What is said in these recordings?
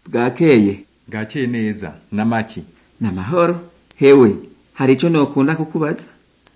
bwakeye bwakeye neza n'amaki n'amahoro hewe hari ico nokunda kukubaza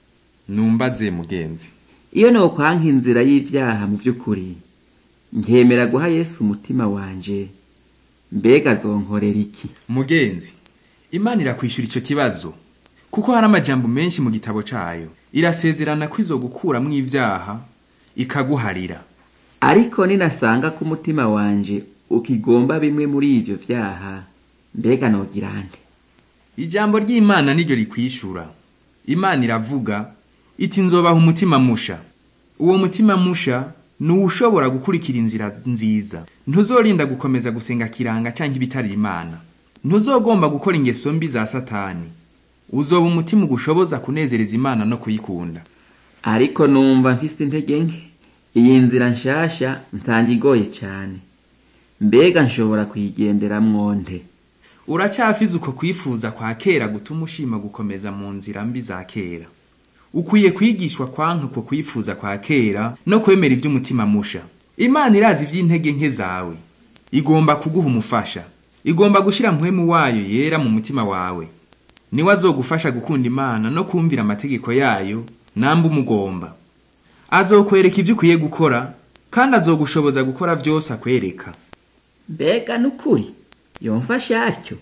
numbaze mugenzi iyo nokwanka inzira y'ivyaha mu vy'ukuri nkemera guha yesu umutima wanje mbega zonkorera iki mugenzi imana irakwishura ico kibazo kuko hari amajambo menshi mu gitabo cayo irasezerana ko izogukuramwo ivyaha ikaguharira ariko ninasanga ko umutima wanje ukigomba bimwe muri ivyo vyaha mbega nogira nte ijambo ry'imana niryo rikwishura imana iravuga iti nzobaha umutima musha uwo mutima musha ni uwushobora gukurikira inzira nziza ntuzorinda gukomeza gusenga kiranga canke ibitari imana ntuzogomba gukora ingeso mbi za satani uzoba umutima ugushoboza kunezereza imana no kuyikunda ariko numva mfise intege nke iyi nzira nshasha nsanga igoye cane mbega nshobora kuyigenderamwo nte uracyafize uko kwifuza kwa kera gutuma ushima gukomeza mu nzira mbi za kera ukwiye kwigishwa kwanka uko kwifuza kwa kera no kwemera ivy'umutima musha imana irazi ivy'intege nke zawe igomba kuguha umufasha igomba gushira mpwemu wayo yera mu mutima wawe niwe azogufasha gukunda imana no kumvira amategeko yayo namba umugomba azokwereka ivyo ukwiye gukora kandi azogushoboza gukora vyose akwereka mbega nukuri yomfasha atyo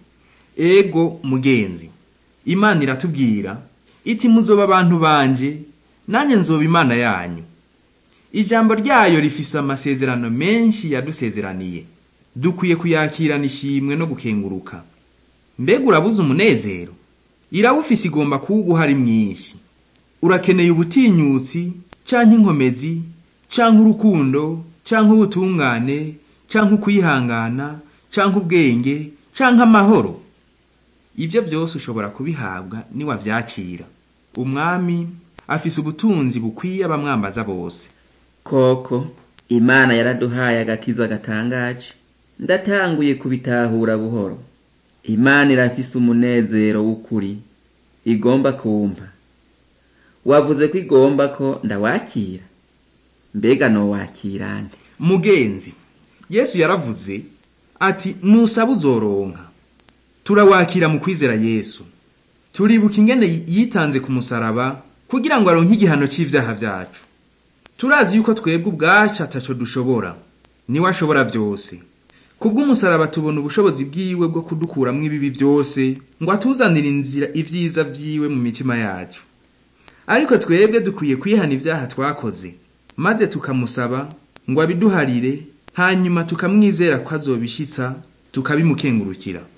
ego mugenzi imana iratubwira iti muzoba abantu banje nanjye nzoba imana yanyu ijambo ryayo rifise amasezerano menshi yadusezeraniye dukwiye kuyakirana ishimwe no gukenguruka mbega urabuze umunezero irawufise igomba kuwuguha ari mwinshi urakeneye ubutinyutsi canke inkomezi canke urukundo canke ubutungane canke ukwihangana canke ubwenge canke amahoro ibyo byose ushobora kubihabwa niwavyakira umwami afise ubutunzi bukwiye abamwambaza bose koko imana yaraduhaye agakiza gatangaje ndatanguye kubitahura buhoro imana irafise umunezero w'ukuri igomba kumpa wavuze ko igomba ko ndawakira mbega nowakira nde mugenzi yesu yaravuze ati nusaba uzoronka turawakira mu kwizera yesu turibuka ingene yitanze ku musaraba kugira ngo aronke igihano c'ivyaha vyacu turazi yuko twebwe ubwacu ataco dushobora niwe ashobora vyose kubw'umusaraba tubona ubushobozi bwiwe bwo kudukuramwo ibibi vyose ngo atuzanire inzira ivyiza vyiwe mu mitima yacu ariko twebwe dukwiye kwihana ivyaha twakoze maze tukamusaba ngo abiduharire hanyuma tukamwizera ko azobishitsa tukabimukengurukira